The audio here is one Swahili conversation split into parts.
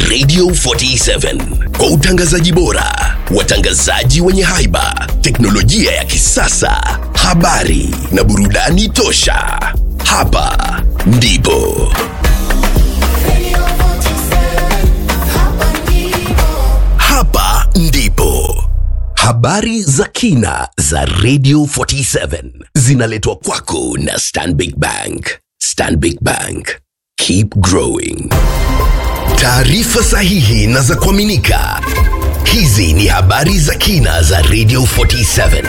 Radio 47 kwa utangazaji bora, watangazaji wenye haiba, teknolojia ya kisasa, habari na burudani tosha. Hapa ndipo hapa ndipo habari za kina za Radio 47 zinaletwa kwako na Stanbic Bank. Stanbic Bank, keep growing. Taarifa sahihi na za kuaminika. Hizi ni habari za kina za Radio 47.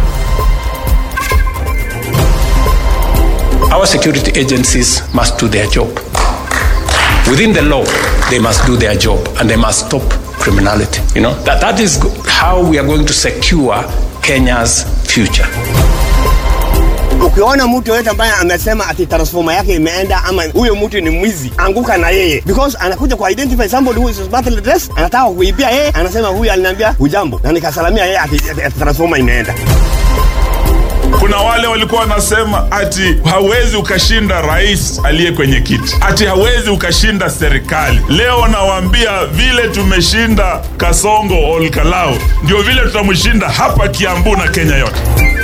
Our security agencies must do their job. Within the law, they must do their job and they must stop criminality. You know, that, that is go- how we are going to secure Kenya's future. ukiona mtu yoyote ambaye amesema ati transformer yake imeenda ama huyo mtu ni mwizi anguka na yeye because anakuja ku identify somebody who is smartly dressed anataka kuibia yeye anasema huyu aliniambia hujambo na nikasalamia yeye ati, ati, ati transformer imeenda kuna wale walikuwa wanasema ati hawezi ukashinda rais aliye kwenye kiti ati hawezi ukashinda serikali leo nawaambia vile tumeshinda kasongo olkalau ndio vile tutamshinda hapa kiambu na kenya yote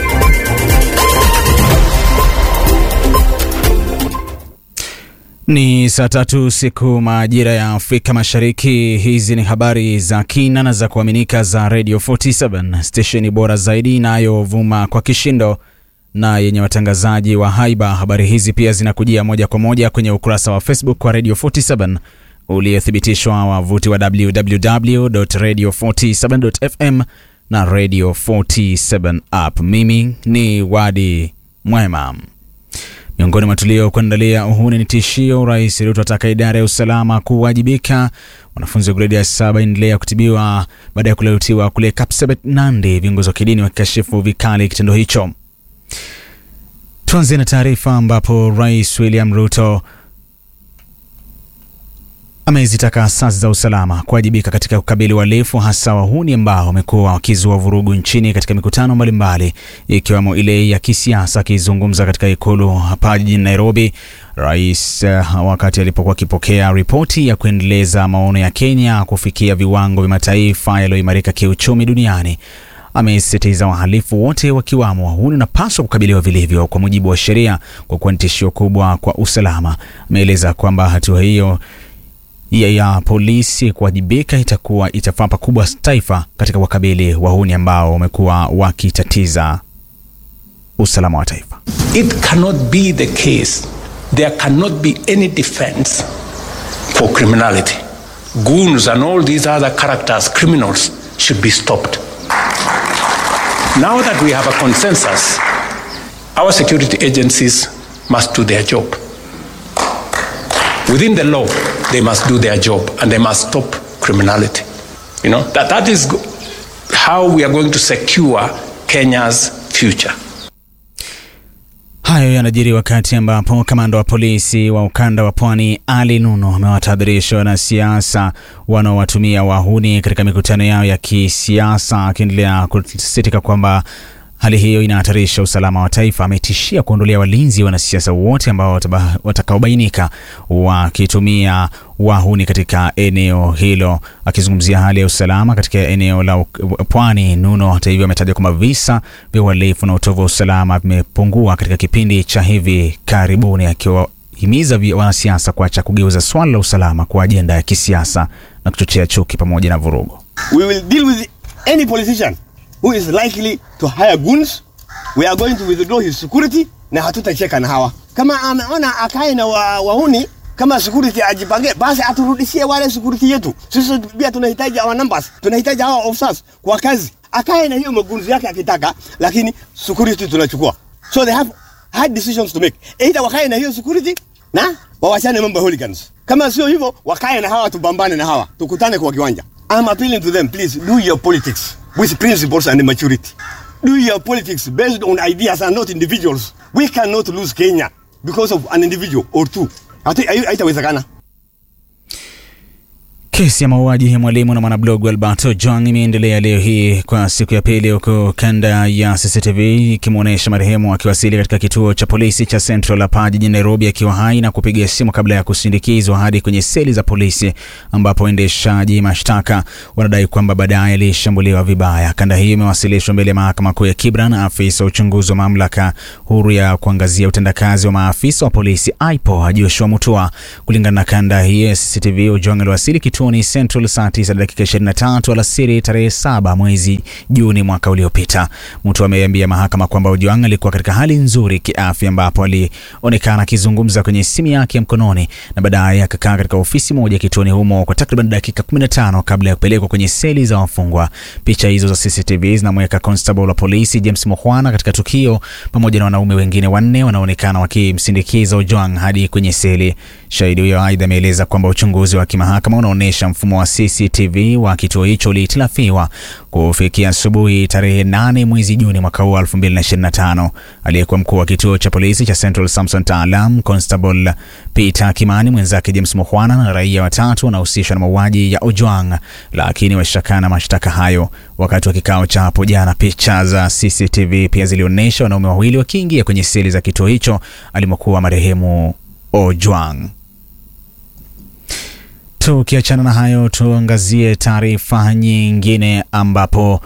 Ni saa tatu siku majira ya Afrika Mashariki. Hizi ni habari za kina na za kuaminika za Radio 47 stesheni bora zaidi inayovuma kwa kishindo na yenye watangazaji wa haiba. Habari hizi pia zinakujia moja kwa moja kwenye ukurasa wa Facebook wa Radio 47 uliothibitishwa wavuti wa www.radio47.fm na Radio 47 app. Mimi ni Wadi Mwema. Miongoni mwa tuliokuandalia, uhuni ni tishio. Rais Ruto ataka idara ya usalama kuwajibika. Wanafunzi wa gredi ya saba endelea kutibiwa baada ya kuletiwa kule Kapsabet, Nandi. Viongozi wa kidini wakikashifu vikali kitendo hicho. Tuanze na taarifa ambapo Rais William Ruto amezitaka asasi za usalama kuwajibika katika kukabili uhalifu hasa wahuni ambao wamekuwa wakizua vurugu nchini katika mikutano mbalimbali ikiwemo ile ya kisiasa. Akizungumza katika ikulu hapa jijini Nairobi, rais uh, wakati alipokuwa akipokea ripoti ya kuendeleza maono ya Kenya kufikia viwango vya mataifa yaliyoimarika kiuchumi duniani amesisitiza wahalifu wote wakiwamo wahuni wanapaswa kukabiliwa vilivyo kwa mujibu wa sheria kwa kuwa ni tishio kubwa kwa usalama. Ameeleza kwamba hatua hiyo ya, ya polisi kuwajibika itakuwa itafaa pakubwa taifa katika wakabili wahuni ambao wamekuwa wakitatiza usalama wa taifa. It cannot be the case. There cannot be any defense for criminality. Goons and all these other characters, criminals, should be stopped. Now that we have a consensus, our security agencies must do their job. Within the law, they must do their job and they must stop criminality. You know, that, that is go- how we are going to secure Kenya's future. Hayo yanajiri wakati ambapo kamanda wa polisi wa ukanda wa pwani Ali Nuno amewatahadharisha wanasiasa wanaowatumia wahuni katika mikutano yao ya kisiasa, akiendelea kusisitiza kwamba hali hiyo inahatarisha usalama wa taifa. Ametishia kuondolea walinzi wanasiasa wote ambao wataba- watakaobainika wakitumia wahuni katika eneo hilo. Akizungumzia hali ya usalama katika eneo la uk- pwani, Nuno hata hivyo ametaja kwamba visa vya uhalifu na utovu wa usalama vimepungua katika kipindi cha hivi karibuni, akiwahimiza vi- wanasiasa kuacha kugeuza swala la usalama kwa ajenda ya kisiasa na kuchochea chuki pamoja na vurugu. we will deal with any politician who is likely to hire goons we are going to withdraw his security na hatutacheka na hawa kama ameona akae na wa, wauni kama security ajipange basi aturudishie wale security yetu sisi pia tunahitaji our numbers tunahitaji hawa officers kwa kazi akae na hiyo magunzi yake akitaka lakini security tunachukua so they have hard decisions to make either wakae na hiyo security na wawachane mambo ya hooligans kama sio hivyo wakae na hawa tupambane na hawa tukutane kwa kiwanja I'm appealing to them please do your politics with principles and maturity do your politics based on ideas and not individuals we cannot lose Kenya because of an individual or two Hatu- hai- haitawezekana Kesi ya mauaji ya mwalimu na mwanablogu Alberto Ojwang imeendelea leo hii kwa siku ya pili, huku kanda ya CCTV ikimwonyesha marehemu akiwasili katika kituo cha polisi cha Central hapa jijini Nairobi akiwa hai na kupiga simu kabla ya kusindikizwa hadi kwenye seli za polisi, ambapo waendeshaji mashtaka wanadai kwamba baadaye alishambuliwa vibaya. Kanda hii imewasilishwa mbele ya mahakama kuu ya Kibra na afisa wa uchunguzi wa mamlaka huru ya kuangazia utendakazi wa maafisa wa polisi IPOA Joshua Mutua. Kulingana na kanda hii ya CCTV, Ojwang aliwasili kituoni Central saa 9 dakika 23 alasiri tarehe 7 mwezi Juni mwaka uliopita. Mtu ameambia mahakama kwamba Ojwang alikuwa katika hali nzuri kiafya, ambapo alionekana akizungumza kwenye simu yake ya mkononi na baadaye akakaa katika ofisi moja kituoni humo kwa takriban dakika 15 kabla ya kupelekwa kwenye seli za wafungwa. Picha hizo za CCTV zinamweka constable wa polisi James Mukhwana katika tukio pamoja na wanaume wengine wanne wanaonekana wakimsindikiza Ojwang hadi kwenye seli. Shahidi huyo aidha ameeleza kwamba uchunguzi wa kimahakama unaonyesha mfumo wa CCTV wa kituo hicho ulihitilafiwa kufikia asubuhi tarehe 8 mwezi Juni mwaka huu 2025. Aliyekuwa mkuu wa kituo cha polisi cha Central Samson Taalam, Constable Peter Kimani, mwenzake James Mukhwana na raia watatu wanahusishwa na mauaji ya Ojwang, lakini washakana mashtaka hayo. Wakati wa kikao cha hapo jana, picha za CCTV pia zilionyesha wanaume wawili wakiingia kwenye seli za kituo hicho alimokuwa marehemu Ojwang. Tukiachana na hayo, tuangazie taarifa nyingine ambapo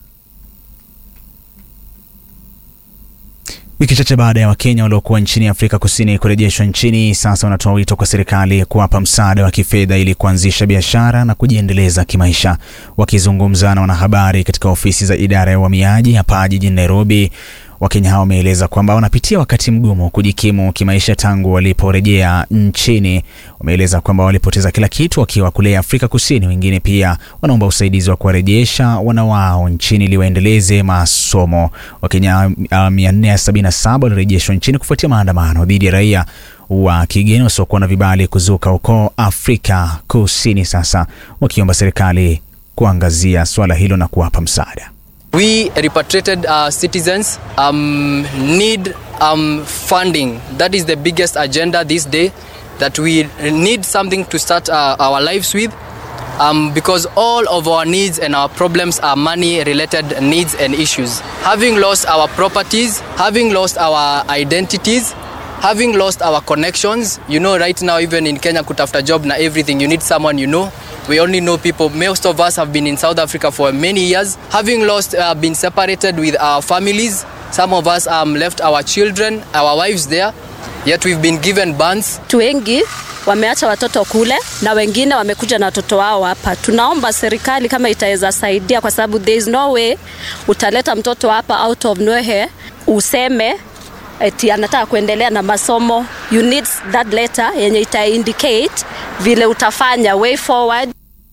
wiki chache baada ya Wakenya waliokuwa nchini Afrika Kusini kurejeshwa nchini, sasa wanatoa wito kwa serikali kuwapa msaada wa kifedha ili kuanzisha biashara na kujiendeleza kimaisha. Wakizungumza na wanahabari katika ofisi za idara ya uhamiaji hapa jijini Nairobi, Wakenya hao wameeleza kwamba wanapitia wakati mgumu kujikimu kimaisha tangu waliporejea nchini. Wameeleza kwamba walipoteza kila kitu wakiwa kule Afrika Kusini. Wengine pia wanaomba usaidizi wa kuwarejesha wana wao nchini ili waendeleze masomo. Wakenya uh, 477 walirejeshwa nchini kufuatia maandamano dhidi ya raia wa kigeni wasiokuwa na vibali kuzuka huko Afrika Kusini, sasa wakiomba serikali kuangazia swala hilo na kuwapa msaada. We repatriated uh, citizens um, need um, funding. That is the biggest agenda this day. That we need something to start uh, our lives with, um, because all of our needs and our problems are money-related needs and issues. Having lost our properties, having lost our identities, having lost our connections. You know, right now even in Kenya, kutafuta job na everything, you need someone you know. We only know people. Most of us have been in South Africa for many years. Having lost, uh, been separated with our families. Some of us um, left our children, our wives there. Yet we've been given bans. Watu wengi wameacha watoto kule na wengine wamekuja na watoto wao hapa. Tunaomba serikali kama itaweza saidia, kwa sababu there is no way utaleta mtoto hapa out of nowhere useme eti anataka kuendelea na masomo. You need that letter yenye ita indicate vile utafanya way forward.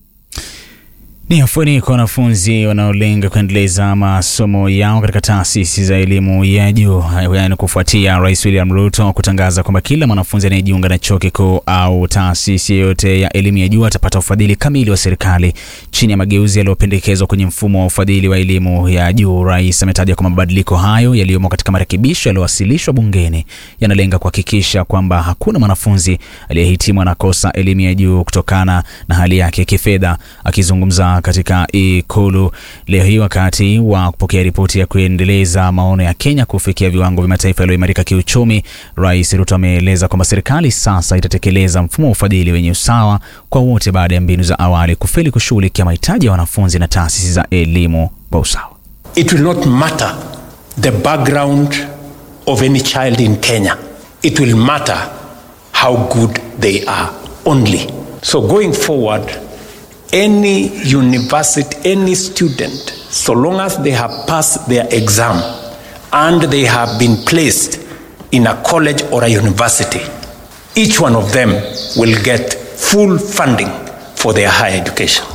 Ni afueni kwa wanafunzi wanaolenga kuendeleza masomo yao katika taasisi za elimu ya juu, yaani kufuatia Rais William Ruto kutangaza kwamba kila mwanafunzi anayejiunga na chuo kikuu au taasisi yoyote ya elimu ya juu atapata ufadhili kamili wa serikali chini ya mageuzi yaliyopendekezwa kwenye mfumo wa ufadhili wa elimu ya juu. Rais ametaja kwamba mabadiliko hayo yaliyomo katika marekebisho yaliyowasilishwa bungeni yanalenga kuhakikisha kwamba hakuna mwanafunzi aliyehitimu anakosa elimu ya juu kutokana na hali yake ya kifedha. Akizungumza katika Ikulu leo hii wakati wa kupokea ripoti ya kuendeleza maono ya Kenya kufikia viwango vya mataifa yaliyoimarika kiuchumi, Rais Ruto ameeleza kwamba serikali sasa itatekeleza mfumo wa ufadhili wenye usawa kwa wote baada ya mbinu za awali kufeli kushughulikia mahitaji ya wanafunzi na taasisi za elimu kwa usawa. It will not matter the background of any child in Kenya. It will matter how good they are only. So going forward, any university, any student, so long as they have passed their exam and they have been placed in a college or a university, each one of them will get full funding for their higher education.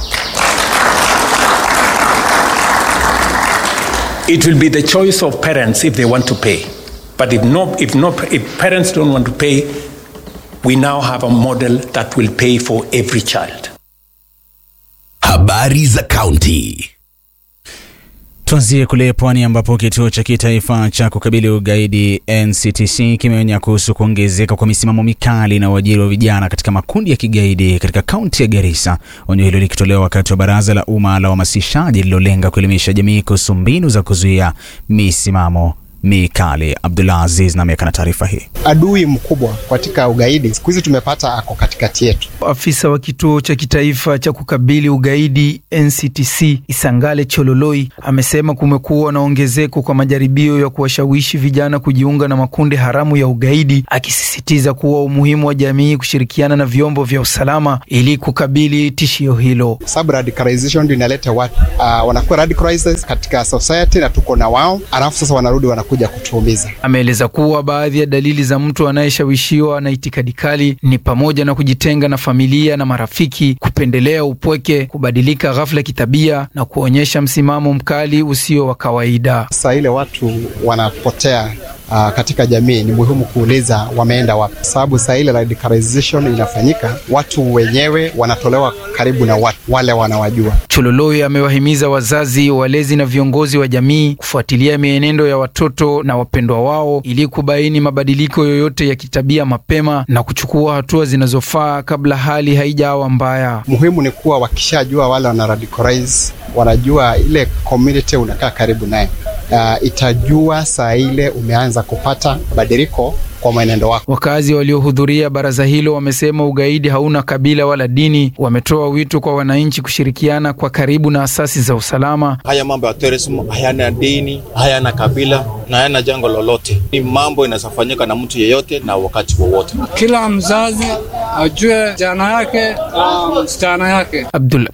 It will be the choice of parents if they want to pay. But if no, if no, if parents don't want to pay, we now have a model that will pay for every child. Habari za kaunti. Tuanzie kule pwani ambapo kituo cha kitaifa cha kukabili ugaidi NCTC kimeonya kuhusu kuongezeka kwa misimamo mikali na uajiri wa vijana katika makundi ya kigaidi katika kaunti ya Garissa. Onyo hilo likitolewa wakati wa baraza la umma la uhamasishaji lililolenga kuelimisha jamii kuhusu mbinu za kuzuia misimamo mikali. Abdullah Aziz na ameweka na taarifa hii. Adui mkubwa katika ugaidi siku hizi tumepata ako katikati yetu. Afisa wa kituo cha kitaifa cha kukabili ugaidi NCTC Isangale Chololoi amesema kumekuwa na ongezeko kwa majaribio ya kuwashawishi vijana kujiunga na makundi haramu ya ugaidi, akisisitiza kuwa umuhimu wa jamii kushirikiana na vyombo vya usalama ili kukabili tishio hilo. Sababu radicalization ndio inaleta watu uh, wanakuwa radicalized katika society na tuko na wao, alafu sasa wanarudi wana kuja kutuumiza. Ameeleza kuwa baadhi ya dalili za mtu anayeshawishiwa na itikadi kali ni pamoja na kujitenga na familia na marafiki, kupendelea upweke, kubadilika ghafla kitabia na kuonyesha msimamo mkali usio wa kawaida. Sasa ile watu wanapotea Uh, katika jamii ni muhimu kuuliza wameenda wapi, sababu saa ile radicalization inafanyika, watu wenyewe wanatolewa karibu na watu wale wanawajua. Chololoi amewahimiza wazazi, walezi na viongozi wa jamii kufuatilia mienendo ya watoto na wapendwa wao ili kubaini mabadiliko yoyote ya kitabia mapema na kuchukua hatua zinazofaa kabla hali haijawa mbaya. Muhimu ni kuwa wakishajua wale wana radicalize, wanajua ile community unakaa karibu naye uh, itajua saa ile umeanza kupata mabadiliko kwa mwenendo wako. Wakazi waliohudhuria baraza hilo wamesema ugaidi hauna kabila wala dini. Wametoa wito kwa wananchi kushirikiana kwa karibu na asasi za usalama. Haya mambo ya terrorism hayana dini, hayana kabila na hayana jango lolote. Ni mambo inawezafanyika na mtu yeyote na wakati wowote. Kila mzazi ajue jana yake na msichana yake. Abdul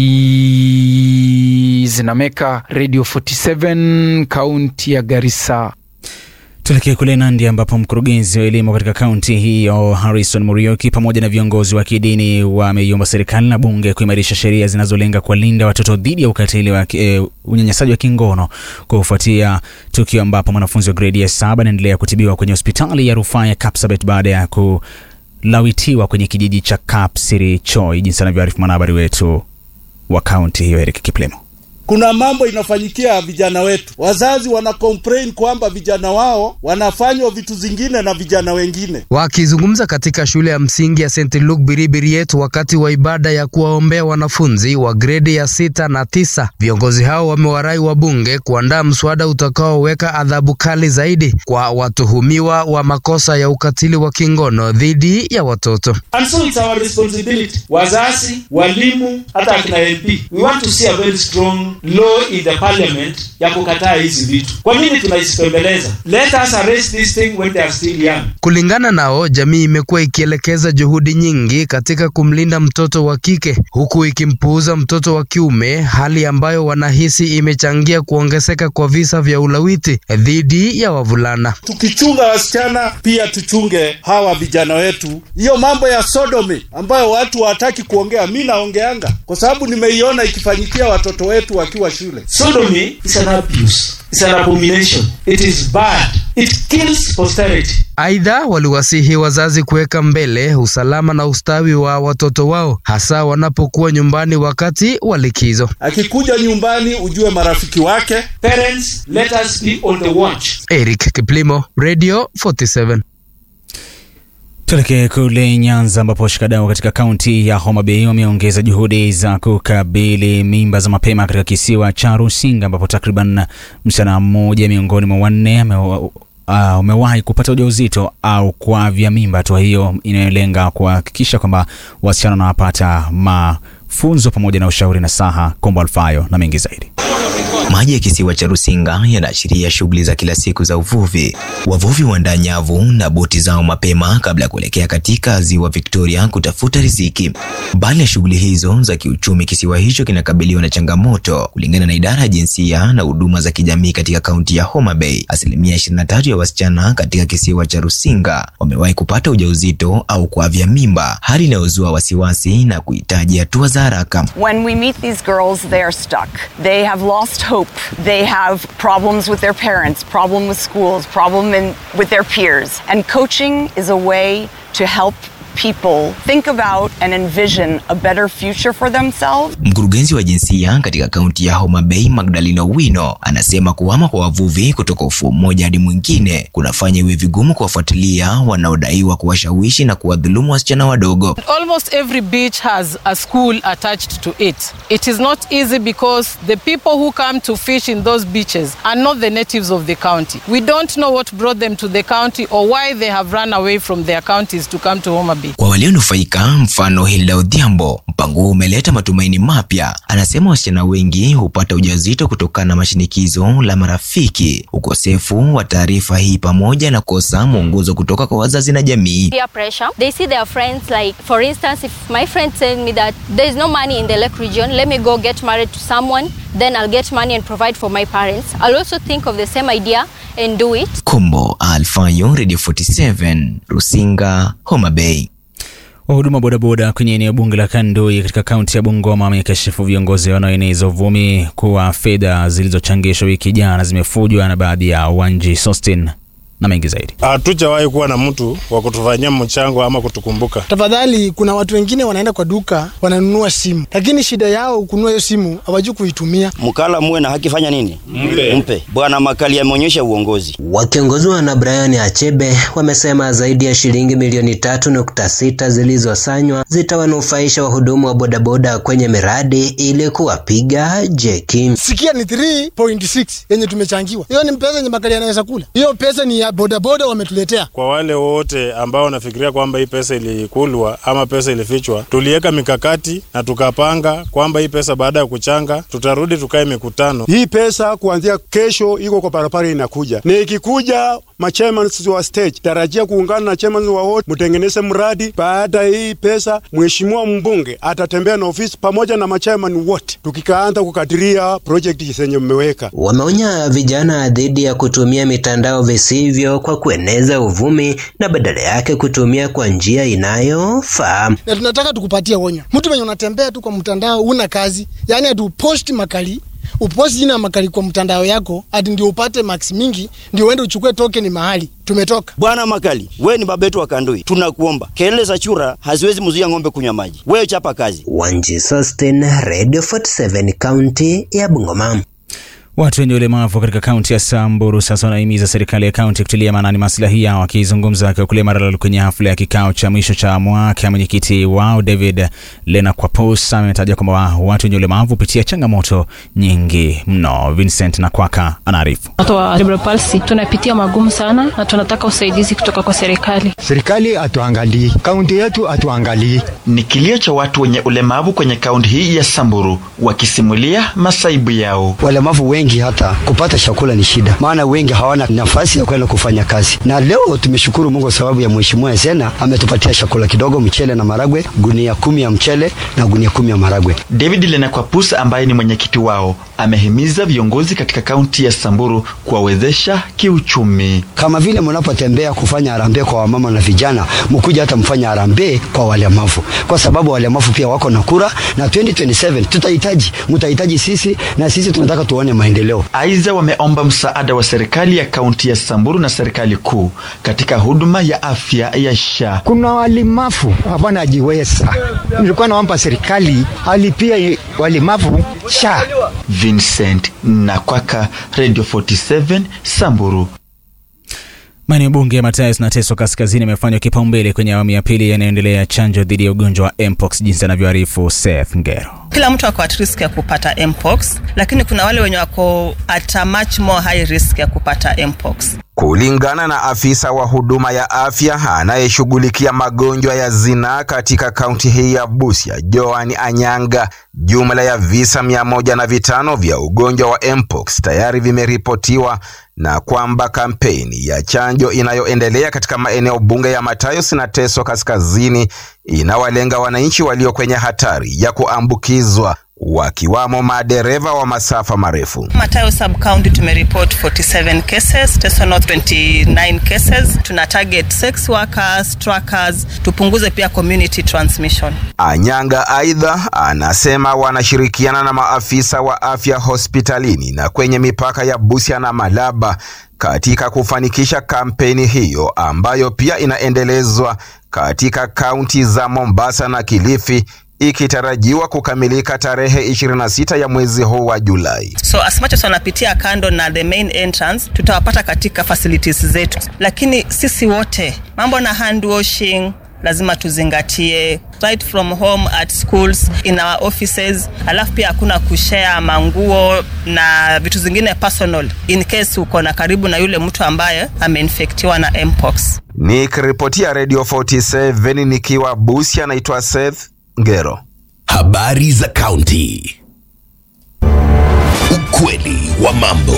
Aziz Nameka, Radio 47, kaunti ya Garissa. Tuelekee kule Nandi ambapo mkurugenzi wa elimu katika kaunti hiyo Harrison Murioki pamoja na viongozi wa kidini wameiomba serikali na bunge kuimarisha sheria zinazolenga kuwalinda watoto dhidi ya ukatili wa e, unyanyasaji wa kingono kufuatia tukio ambapo mwanafunzi wa gredi ya saba anaendelea kutibiwa kwenye hospitali ya rufaa ya Kapsabet baada ya kulawitiwa kwenye kijiji cha Kapsirichoi, jinsi anavyoarifu mwanahabari wetu wa kaunti hiyo Eric Kiplemo. Kuna mambo inafanyikia vijana wetu, wazazi wana complain kwamba vijana wao wanafanywa vitu zingine na vijana wengine. Wakizungumza katika shule ya msingi ya St Luke Biribiriet wakati wa ibada ya kuwaombea wanafunzi wa gredi ya sita na tisa, viongozi hao wamewarai wabunge kuandaa mswada utakaoweka adhabu kali zaidi kwa watuhumiwa wa makosa ya ukatili wa kingono dhidi ya watoto. And so it's our responsibility, wazazi, walimu, hata akina MP. We want to see a very strong law in the parliament ya kukataa hizi vitu. Kwa nini tunaisipembeleza? Let us arrest this thing when they are still young. Kulingana nao, jamii imekuwa ikielekeza juhudi nyingi katika kumlinda mtoto wa kike huku ikimpuuza mtoto wa kiume, hali ambayo wanahisi imechangia kuongezeka kwa visa vya ulawiti dhidi ya wavulana. Tukichunga wasichana, pia tuchunge hawa vijana wetu. Hiyo mambo ya sodomy ambayo watu hawataki kuongea, mi naongeanga kwa sababu nimeiona ikifanyikia watoto wetu wakiwa shule. Sodomy is an abuse. It's an abomination. It is bad. It kills posterity. Aidha, waliwasihi wazazi kuweka mbele usalama na ustawi wa watoto wao, hasa wanapokuwa nyumbani wakati wa likizo. Akikuja nyumbani, ujue marafiki wake. Parents, let us be on the watch. Eric Kiplimo, Radio 47. Tuelekee kule Nyanza ambapo washikadau katika kaunti ya Homa Bay wameongeza juhudi za kukabili mimba za mapema katika kisiwa cha Rusinga ambapo takriban msichana mmoja miongoni mwa wanne umewahi uh, kupata ujauzito au kuavya mimba. Hatua hiyo inayolenga kuhakikisha kwamba wasichana wanapata mafunzo pamoja na ushauri na saha. Kombo Alfayo na mengi zaidi. Maji ya kisiwa cha Rusinga yanaashiria shughuli za kila siku za uvuvi. Wavuvi huandaa nyavu na boti zao mapema kabla ya kuelekea katika ziwa Victoria kutafuta riziki. Mbali ya shughuli hizo za kiuchumi, kisiwa hicho kinakabiliwa na changamoto. Kulingana na idara ya jinsia na huduma za kijamii katika kaunti ya Homa Bay, asilimia 23 ya wasichana katika kisiwa cha Rusinga wamewahi kupata ujauzito au kuavya mimba, hali inayozua wasiwasi na kuhitaji hatua za haraka. When we meet these girls, they are stuck. They have lost hope. They have problems with their parents, problem with schools, problem in, with their peers. And coaching is a way to help people think about and envision a better future for themselves. Mkurugenzi wa jinsia katika kaunti ya Homa Bay Magdalena Owino anasema kuhama kwa wavuvi kutoka ufuo mmoja hadi mwingine kunafanya iwe vigumu kuwafuatilia wanaodaiwa kuwashawishi na kuwadhulumu wasichana wadogo. Almost every beach has a school attached to it. It is not easy because the people who come to fish in those beaches are not the natives of the county. We don't know what brought them to the county or why they have run away from their counties to come to Homa Bay. Kwa walionufaika, mfano Hilda Odhiambo, mpango huu umeleta matumaini mapya. Anasema wasichana wengi hupata ujauzito kutokana na mashinikizo la marafiki, ukosefu wa taarifa hii pamoja na kosa mwongozo kutoka kwa wazazi na jamii. peer pressure. They see their friends like, for instance, if my friend tells me that there is no money in the Lake region, let me go get married to someone, then I'll get money and provide for my parents. I'll also think of the same idea and do it. Kombo Alfayo, Radio 47, Rusinga, Homa Bay. Wahuduma bodaboda kwenye eneo bunge la Kandoi katika kaunti ya Bungoma wamekashifu viongozi wanaoeneza uvumi kuwa fedha zilizochangishwa wiki jana zimefujwa na baadhi ya Wanji Sostin na mengi zaidi. Hatujawahi kuwa na mtu wa kutufanyia mchango ama kutukumbuka. Tafadhali, kuna watu wengine wanaenda kwa duka wananunua simu, lakini shida yao kununua hiyo simu hawajui kuitumia. Mkala muwe na haki, fanya nini? Mpe, mpe. Bwana Makali ameonyesha uongozi. Wakiongozwa na Brian Achebe wamesema zaidi ya shilingi milioni tatu nukta sita zilizosanywa zitawanufaisha wahudumu wa bodaboda kwenye miradi ili kuwapiga jeki. Sikia ni 3.6 yenye tumechangiwa, hiyo ni pesa yenye Makali anaweza kula. Hiyo pesa ni ya bodaboda wametuletea. Kwa wale wote ambao wanafikiria kwamba hii pesa ilikulwa ama pesa ilifichwa, tuliweka mikakati na tukapanga kwamba hii pesa baada ya kuchanga tutarudi tukae mikutano. Hii pesa kuanzia kesho iko kwa barabara inakuja, na ikikuja machairman wa stage tarajia kuungana na chairman wa ward mtengeneze mradi. Baada ya hii pesa, mheshimiwa mbunge atatembea na ofisi pamoja na machairman wote, tukikaanza kukadiria project zenye mmeweka. Wameonya vijana dhidi ya kutumia mitandao visivyo kwa kueneza uvumi na badala yake kutumia kwa njia inayofaa. Na tunataka tukupatie onyo, mtu mwenye unatembea tu kwa mtandao una kazi, yaani atuposti makali uposti jina ya makali kwa mtandao yako ati ndio upate max mingi, ndio uende uchukue token mahali tumetoka. Bwana Makali, we ni baba yetu wa Kandui, tunakuomba. Kelele za chura haziwezi mzuia ng'ombe kunywa maji. Wewe chapa kazi. Wanji Sostin, Radio 47, kaunti ya Bungoma. Watu wenye ulemavu katika kaunti ya Samburu sasa wanahimiza serikali ya kaunti kutilia maanani maslahi yao. Akizungumza akiwa kule Maralal kwenye hafla ya kikao cha mwisho cha mwaka, mwenyekiti wao David Lena Kwapus ametaja kwamba watu wenye ulemavu hupitia changamoto nyingi mno. Vincent Nakwaka anaarifu. Watu wa cerebral palsy tunapitia magumu sana na tunataka usaidizi kutoka kwa serikali. Serikali hatuangalii, kaunti yetu hatuangalii. Ni kilio cha watu wenye ulemavu kwenye kaunti hii ya Samburu wakisimulia masaibu yao. Walemavu wengi hata kupata chakula ni shida, maana wengi hawana nafasi ya kwenda kufanya kazi. Na leo tumeshukuru Mungu sababu ya mheshimiwa Zena ametupatia chakula kidogo, mchele na maragwe, gunia kumi ya mchele na gunia kumi ya maragwe. David Lenakwapusa ambaye ni mwenyekiti wao amehimiza viongozi katika kaunti ya Samburu kuwawezesha kiuchumi. Kama vile mnapotembea kufanya harambee kwa wamama na vijana, mkuja hata mfanya harambee kwa walemavu, kwa sababu walemavu pia wako na kura, na 2027 tutahitaji, mtahitaji sisi, na sisi tunataka tuone maendeleo. Aidha, wameomba msaada wa serikali ya kaunti ya Samburu na serikali kuu katika huduma ya afya ya SHA. Kuna walemavu hapana jiweza, nilikuwa naomba serikali alipia walemavu SHA. Vincent Nakwaka, Radio 47 Samburu. Maeneo bunge ya Matayos na Teso Kaskazini yamefanywa kipaumbele kwenye awamu ya pili yanayoendelea ya chanjo dhidi ya ugonjwa wa mpox, jinsi anavyoarifu Seth Ngero. Kila mtu ako at risk ya kupata mpox, lakini kuna wale wenye wako at a much more high risk ya kupata mpox. Kulingana na afisa wa huduma ya afya anayeshughulikia magonjwa ya zinaa katika kaunti hii ya Busia, Joan Anyanga, jumla ya visa mia moja na vitano vya ugonjwa wa mpox tayari vimeripotiwa na kwamba kampeni ya chanjo inayoendelea katika maeneo bunge ya Matayos na Teso Kaskazini inawalenga wananchi walio kwenye hatari ya kuambukizwa. wakiwamo madereva wa masafa marefu. Matayo sub county tumereport 47 cases, Teso North 29 cases. Tuna target sex workers, truckers, tupunguze pia community transmission. Anyanga aidha anasema wanashirikiana na maafisa wa afya hospitalini na kwenye mipaka ya Busia na Malaba katika kufanikisha kampeni hiyo ambayo pia inaendelezwa katika kaunti za Mombasa na Kilifi ikitarajiwa kukamilika tarehe 26 ya mwezi huu wa Julai. So as much as wanapitia kando na the main entrance, tutawapata katika facilities zetu, lakini sisi wote mambo na hand washing lazima tuzingatie right from home at schools in our offices alafu pia hakuna kushare manguo na vitu zingine personal in case uko na karibu na yule mtu ambaye ameinfektiwa na mpox Nikiripotia Radio 47 nikiwa Busia, naitwa Seth Ngero. Habari za kaunti. Ukweli wa mambo.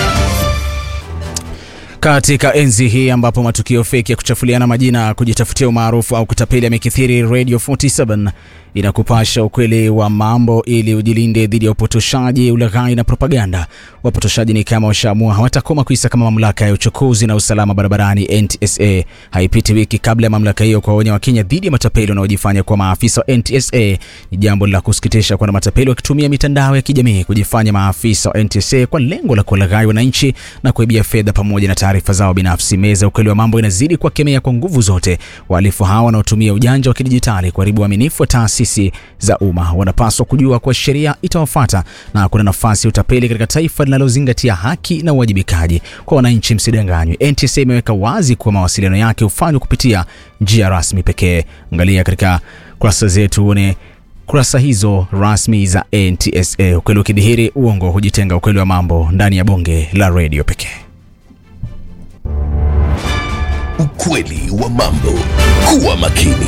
Katika enzi hii ambapo matukio feki ya kuchafuliana majina, kujitafutia umaarufu au kutapeli yamekithiri, Radio 47 inakupasha ukweli wa mambo ili ujilinde dhidi ya upotoshaji, ulaghai na propaganda. Wapotoshaji ni kama washaamua hawatakoma kuisaka mamlaka ya uchukuzi na usalama barabarani NTSA. Haipiti wiki kabla ya mamlaka hiyo kuwaonya Wakenya dhidi ya matapeli wanaojifanya kuwa maafisa wa NTSA. Ni jambo la kusikitisha kuona matapeli wakitumia mitandao ya kijamii kujifanya maafisa wa NTSA kwa lengo la kuwalaghai wananchi na kuibia fedha pamoja na taarifa zao binafsi. Meza ukweli wa mambo inazidi kuwakemea kwa nguvu zote wahalifu hawa wanaotumia ujanja wa kidijitali kuharibu uaminifu wa taasisi za umma. Wanapaswa kujua kuwa sheria itawafuata na kuna nafasi ya utapeli katika taifa linalozingatia haki na uwajibikaji kwa wananchi. Msidanganywe, NTSA imeweka wazi kuwa mawasiliano yake hufanywa kupitia njia rasmi pekee. Angalia katika kurasa zetu uone kurasa hizo rasmi za NTSA. Ukweli ukidhihiri, uongo hujitenga. Ukweli wa mambo ndani ya bonge la redio pekee. Ukweli wa mambo. Kuwa makini.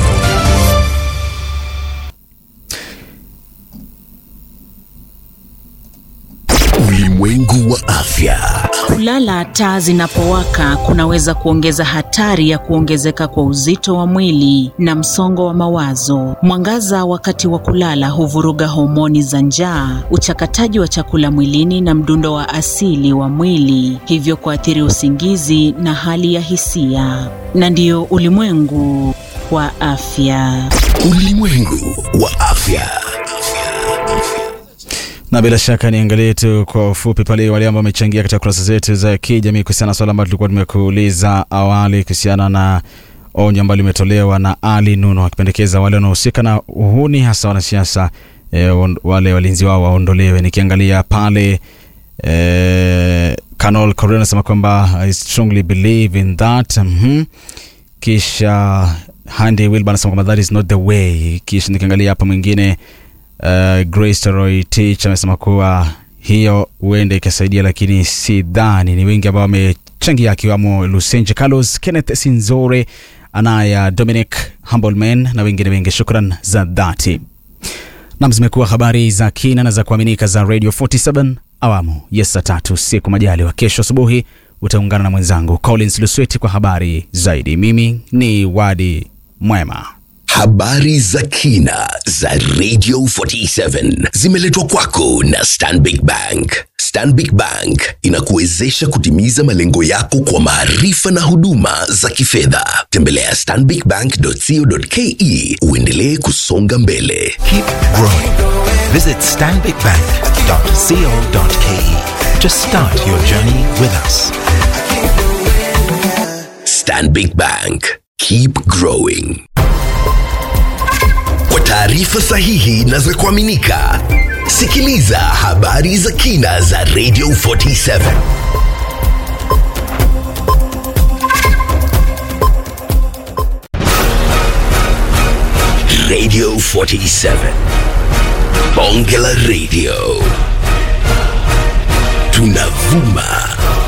Ulimwengu wa afya. Kulala taa zinapowaka kunaweza kuongeza hatari ya kuongezeka kwa uzito wa mwili na msongo wa mawazo. Mwangaza wakati wa kulala huvuruga homoni za njaa, uchakataji wa chakula mwilini na mdundo wa asili wa mwili, hivyo kuathiri usingizi na hali ya hisia. Na ndiyo ulimwengu wa afya. Ulimwengu wa afya. na bila shaka niangalie tu kwa ufupi pale wale ambao wamechangia katika kurasa zetu za kijamii kuhusiana na swala ambalo tulikuwa tumekuuliza awali kuhusiana na onyo ambalo limetolewa na Ali Nuno akipendekeza wale wanaohusika na uhuni hasa wanasiasa e, wale walinzi wao waondolewe. Nikiangalia pale e, Kanol Korea anasema kwamba I strongly believe in that mm-hmm. Kisha Handy Wilbur anasema kwamba that is not the way. Kisha nikiangalia hapa mwingine Uh, Grace Roy Tich amesema kuwa hiyo huenda ikasaidia, lakini si dhani. Ni wengi ambao wamechangia, akiwamo Lusenje Carlos, Kenneth Sinzore, Anaya Dominic Humbleman na wengine wengi. Shukran za dhati. Nam, zimekuwa habari za kina na za kuaminika za Radio 47 awamu ya saa tatu siku majaliwa. Kesho asubuhi utaungana na mwenzangu Collins Lusweti kwa habari zaidi. Mimi ni Wadi Mwema. Habari za kina za Radio 47 zimeletwa kwako na Stanbic Bank. Stanbic Bank inakuwezesha kutimiza malengo yako kwa maarifa na huduma za kifedha. Tembelea stanbicbank.co.ke uendelee kusonga mbele. Keep growing. Visit stanbicbank.co.ke to start your journey with us. Stanbic Bank. Keep growing. Kwa taarifa sahihi na za kuaminika, sikiliza habari za kina za Radio 47. Radio 47. Bonge la Radio. Tunavuma